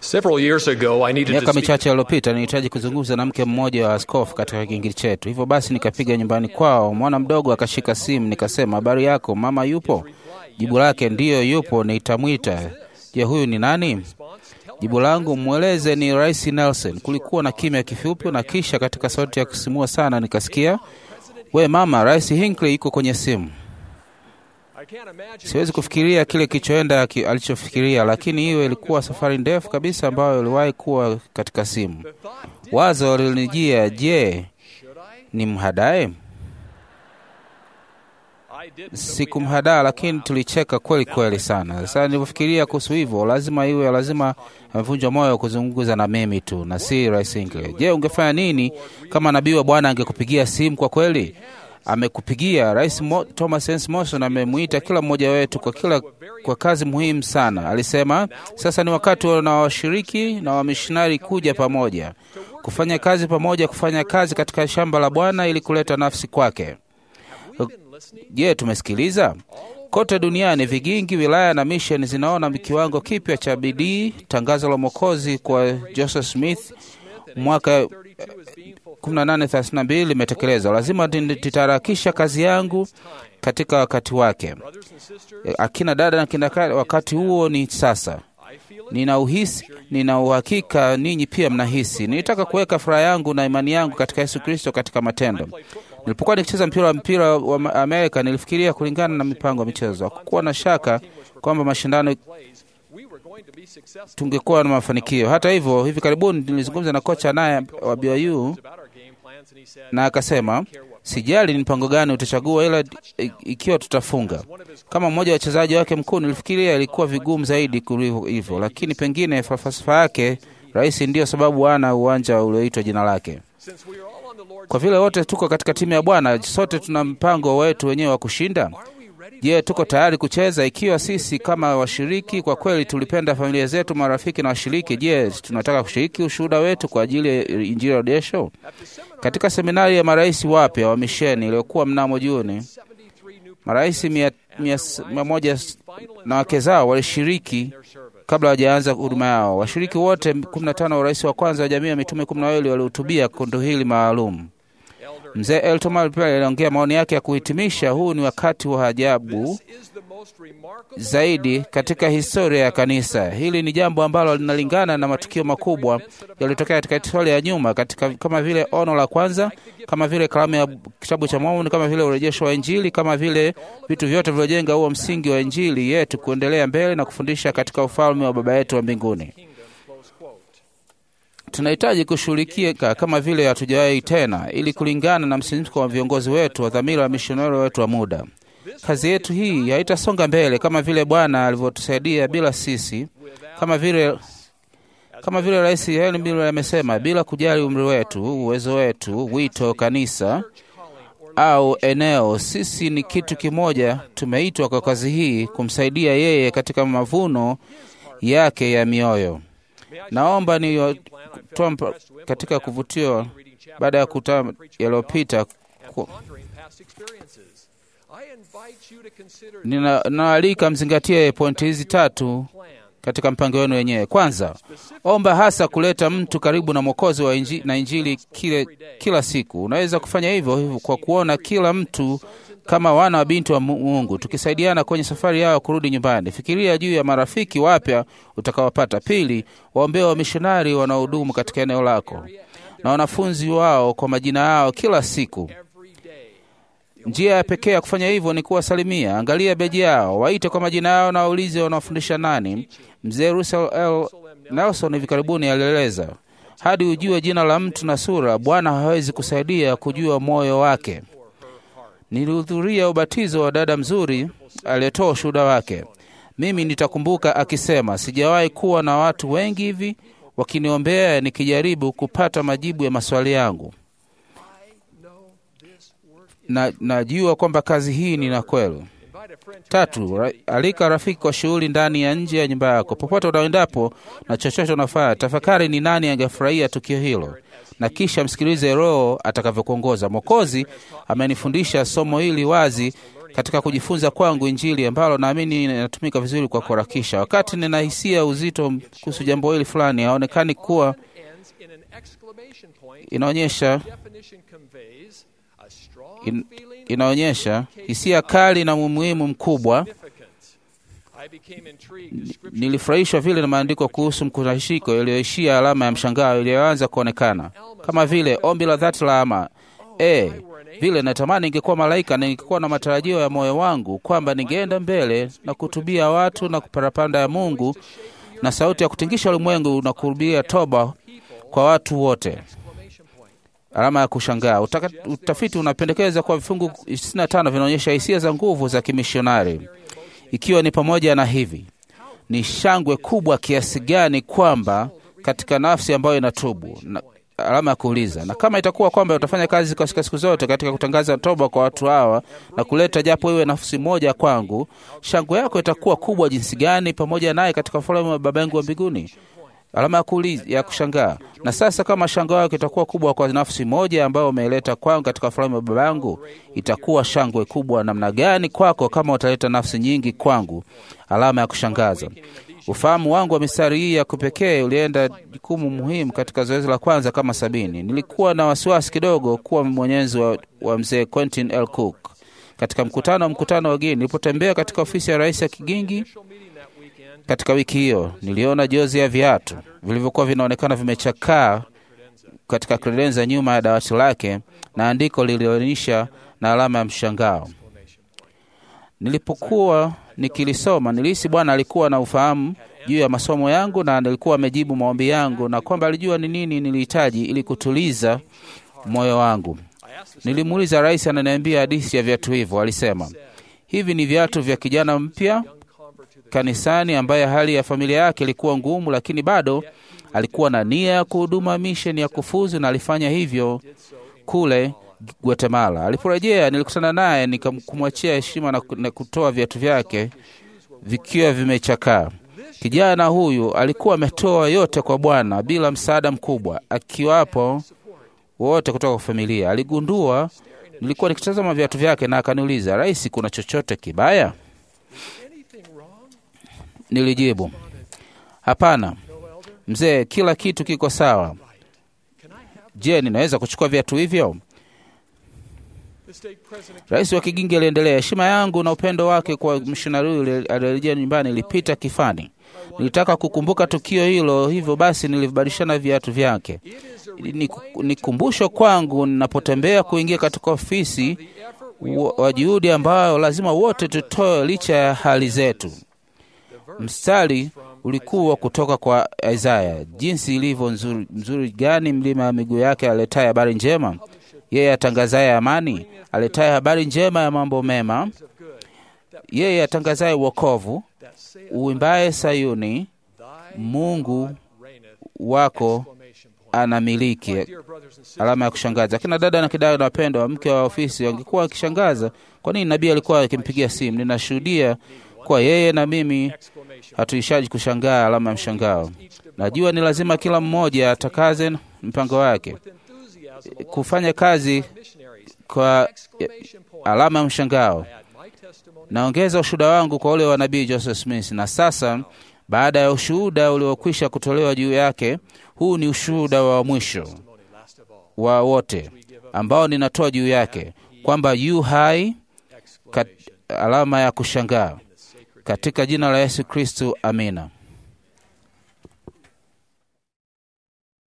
Several years ago, I needed to Miaka speak michache iliyopita nilihitaji kuzungumza na mke mmoja wa askofu katika kingili chetu. Hivyo basi nikapiga nyumbani kwao, mwana mdogo akashika simu, nikasema, habari yako mama, yupo? Jibu lake ndiyo, yupo, nitamwita. Je, huyu ni nani? Jibu langu, mweleze ni Rais Nelson. Kulikuwa na kimya kifupi, na kisha katika sauti ya kusimua sana nikasikia, we mama, Rais Hinckley yuko kwenye simu. I can't imagine Siwezi kufikiria kile kilichoenda ki- alichofikiria, lakini hiyo ilikuwa safari ndefu kabisa ambayo iliwahi kuwa katika simu. the thought, did, Wazo lilinijia, je, should I? ni mhadae? I didn't. Sikumhadaa, lakini tulicheka kweli kweli sana. Sasa nilivyofikiria kuhusu hivyo, lazima iwe lazima amevunjwa moyo kuzungumza na mimi tu na si Rais Hinckley. Je, ungefanya nini kama nabii wa Bwana angekupigia simu? Kwa kweli amekupigia. Rais Mo, Thomas Hans Morrison amemwita kila mmoja wetu kwa kila kwa kazi muhimu sana. Alisema sasa ni wakati na washiriki na wamishonari kuja pamoja, kufanya kazi pamoja, kufanya kazi katika shamba la Bwana ili kuleta nafsi kwake. Je, tumesikiliza? Kote duniani vigingi, wilaya na misheni zinaona kiwango kipya cha bidii. Tangazo la Mwokozi kwa Joseph Smith mwaka 1832 limetekelezwa. Lazima titaharakisha kazi yangu katika wakati wake. E, Akina dada na kina kaka, wakati huo ni sasa. Nina uhisi, nina uhakika ninyi pia mnahisi. Nilitaka kuweka furaha yangu na imani yangu katika Yesu Kristo katika matendo. Nilipokuwa nikicheza mpira wa mpira wa Amerika, nilifikiria kulingana na mipango ya michezo. Hakukuwa na shaka kwamba mashindano We were going to be successful tungekuwa na mafanikio. Hata hivyo, hivi karibuni nilizungumza na kocha naye wa BYU about our game plans, and he said, na akasema, sijali ni mpango gani utachagua, ila i- ikiwa tutafunga. Kama mmoja wa wachezaji wake mkuu, nilifikiria ilikuwa vigumu zaidi kuliko hivyo, lakini pengine falsafa yake rahisi ndiyo sababu ana uwanja ulioitwa jina lake. since we are all on the Lord's Kwa vile wote tuko katika timu ya Bwana, sote tuna mpango wetu wenyewe wa kushinda. Je, tuko tayari kucheza? Ikiwa sisi kama washiriki kwa kweli tulipenda familia zetu, marafiki na washiriki, je, tunataka kushiriki ushuhuda wetu kwa ajili ya Injili ya Rejesho? Katika seminari ya marais wapya wa misheni iliyokuwa mnamo Juni, 73 new marais mia, mia, mia moja na wake zao walishiriki kabla hawajaanza huduma yao. Washiriki wote 15 wa urais wa kwanza wa jamii ya mitume 12 walihutubia kundi hili maalum. Mzee Elton pia aliongea maoni yake ya kuhitimisha, huu ni wakati wa ajabu is the most remarkable zaidi katika historia ya kanisa. Hili ni jambo ambalo linalingana na matukio makubwa yaliyotokea katika historia ya nyuma, katika kama vile ono la kwanza, kama vile kalamu ya kitabu cha Mormoni, kama vile urejesho wa Injili, kama vile vitu vyote vilivyojenga huo msingi wa Injili yetu kuendelea mbele na kufundisha katika ufalme wa Baba yetu wa mbinguni. close quote. Tunahitaji kushughulika kama vile hatujawahi tena, ili kulingana na msimiko wa viongozi wetu wa dhamira wa mishonari wetu wa muda. Kazi yetu hii haitasonga mbele kama vile Bwana alivyotusaidia bila sisi, kama vile kama vile Rais Helen Miller amesema, bila kujali umri wetu, uwezo wetu, wito, kanisa au eneo, sisi ni kitu kimoja. Tumeitwa kwa kazi hii kumsaidia yeye katika mavuno yake ya mioyo. Naomba ni katika kuvutiwa baada ya kutaa yaliyopita ku- Pondering past experiences. I invite you to consider nina- Ninawaalika mzingatie pointi hizi tatu plan. katika mpango wenu wenyewe. Kwanza, omba hasa kuleta mtu karibu na Mwokozi wa inji, na Injili kile, kila siku. Unaweza kufanya hivyo hivyo kwa kuona kila mtu kama wana wa binti wa Mu- Mungu, tukisaidiana kwenye safari yao kurudi nyumbani. Fikiria juu ya marafiki wapya utakaowapata. Pili, waombee wamishonari wanaohudumu katika eneo lako na wanafunzi wao kwa majina yao kila siku. Every day. Njia ya pekee ya kufanya hivyo ni kuwasalimia. Angalia beji yao, waite kwa majina yao na waulize wanaofundisha nani. Mzee Russell L. Nelson hivi karibuni alieleza, hadi ujue jina la mtu na sura, Bwana hawezi kusaidia kujua moyo wake. Nilihudhuria ubatizo wa dada mzuri aliyetoa ushuhuda wake. Mimi nitakumbuka akisema, sijawahi kuwa na watu wengi hivi wakiniombea nikijaribu kupata majibu ya maswali yangu na najua kwamba kazi hii ni na kweli. Invite a friend to Tatu, ra, alika rafiki kwa shughuli ndani ya nje ya nyumba yako. Popote unaendapo na chochote unafanya, tafakari ni nani angefurahia tukio hilo, na kisha msikilize Roho atakavyokuongoza. Mwokozi amenifundisha somo hili wazi katika kujifunza kwangu Injili ambalo naamini inatumika vizuri kwa kuharakisha. Wakati ninahisia uzito kuhusu jambo hili fulani, haonekani kuwa ends in an exclamation point. inaonyesha Definition conveys a strong in, feeling inaonyesha hisia kali na umuhimu mkubwa. significance. I became intrigued as scripture Nilifurahishwa vile na maandiko kuhusu mkusanyiko yaliyoishia alama ya mshangao iliyoanza kuonekana, kama vile ombi la dhati la ama e, vile natamani ingekuwa malaika na ningekuwa na matarajio ya moyo wangu kwamba ningeenda mbele na kutubia watu na kuparapanda ya Mungu na sauti ya kutingisha ulimwengu na kuhubia toba kwa watu wote. exclamation point. Alama ya kushangaa. Utaka, utafiti unapendekeza kuwa vifungu 65 vinaonyesha hisia za nguvu za kimishonari, ikiwa ni pamoja na hivi: ni shangwe kubwa kiasi gani kwamba katika nafsi ambayo inatubu na, alama ya kuuliza. Na kama itakuwa kwamba utafanya kazi katika siku zote katika kutangaza toba kwa watu hawa na kuleta japo iwe nafsi moja kwangu, shangwe yako itakuwa kubwa jinsi gani pamoja naye katika ufalme wa Baba yangu wa mbinguni alama ya kuuliza ya kushangaa. Na sasa kama shangwe yako itakuwa kubwa kwa nafsi moja ambayo umeileta kwangu katika ufalme wa baba yangu, itakuwa shangwe kubwa namna gani kwako kama utaleta nafsi nyingi kwangu? Alama ya kushangaza. Ufahamu wangu wa mistari hii ya kupekee ulienda jukumu muhimu katika zoezi la kwanza kama sabini. Nilikuwa na wasiwasi kidogo kuwa mwenyezi wa, wa mzee Quentin L. Cook katika mkutano wa mkutano wa wageni. Nilipotembea katika ofisi ya rais ya Kigingi Initial meeting that weekend, katika wiki hiyo niliona jozi ya viatu vilivyokuwa vinaonekana vimechakaa katika kredenza nyuma ya dawati lake na andiko lilionyesha na alama ya mshangao. Nilipokuwa nikilisoma, nilihisi Bwana alikuwa na ufahamu juu ya masomo yangu na alikuwa amejibu maombi yangu na kwamba alijua ni nini nilihitaji ili kutuliza moyo wangu. I asked the Nilimuuliza rais, ananiambia hadithi ya viatu hivyo. Alisema hivi ni viatu vya kijana mpya young convert to the kanisani ambaye hali ya familia yake ilikuwa ngumu, lakini bado alikuwa na nia ya kuhuduma misheni ya kufuzu, na alifanya hivyo kule Guatemala. Aliporejea nilikutana naye nikamkumwachia heshima na, na kutoa viatu vyake vikiwa vimechakaa. Kijana huyu alikuwa ametoa yote kwa Bwana bila msaada mkubwa, akiwapo wote kutoka kwa familia. Aligundua nilikuwa nikitazama viatu vyake na akaniuliza, Rais, kuna chochote kibaya? anything wrong? Nilijibu, hapana No, elder. mzee, kila kitu kiko sawa. Can I have Je, ninaweza kuchukua viatu hivyo? the state president? Rais wa Kigingi aliendelea, heshima yangu na upendo wake kwa mishonari yule alirejea nyumbani ilipita kifani. Nilitaka kukumbuka tukio hilo, hivyo basi nilibadilishana viatu vyake. It is a Ni, ni kumbusho kwangu ninapotembea kuingia katika ofisi effort wa, wa juhudi ambayo lazima wote tutoe licha ya hali zetu. Mstari ulikuwa kutoka kwa Isaya, jinsi ilivyo nzuri, nzuri gani mlima wa miguu yake aletaye habari njema, yeye atangazaye amani, aletaye habari njema ya mambo mema, of good yeye atangazaye wokovu, that saith uimbaye Sayuni, thy Mungu reigneth. wako Exclamation point. anamiliki. Dear brothers and sisters, Alama ya kushangaza. Akina dada na kidada wapendwa, mke wa ofisi wangekuwa wakishangaza kwa nini nabii alikuwa akimpigia simu. Ninashuhudia kwa yeye na mimi exclamation. hatuishaji kushangaa. Alama ya mshangao. Najua ni lazima kila mmoja atakaze mpango wake With enthusiasm along kufanya kazi missionaries. kwa Exclamation point. alama ya mshangao. Add my testimony. Naongeza ushuhuda wangu kwa ule wa nabii Joseph Smith. Na sasa baada ya ushuhuda uliokwisha kutolewa juu yake, huu ni ushuhuda wa mwisho Testimony last of all. wa wote ambao ninatoa juu yake kwamba yu hai kat, Exclamation. alama ya kushangaa The sacred katika jina la Yesu Kristu, amina.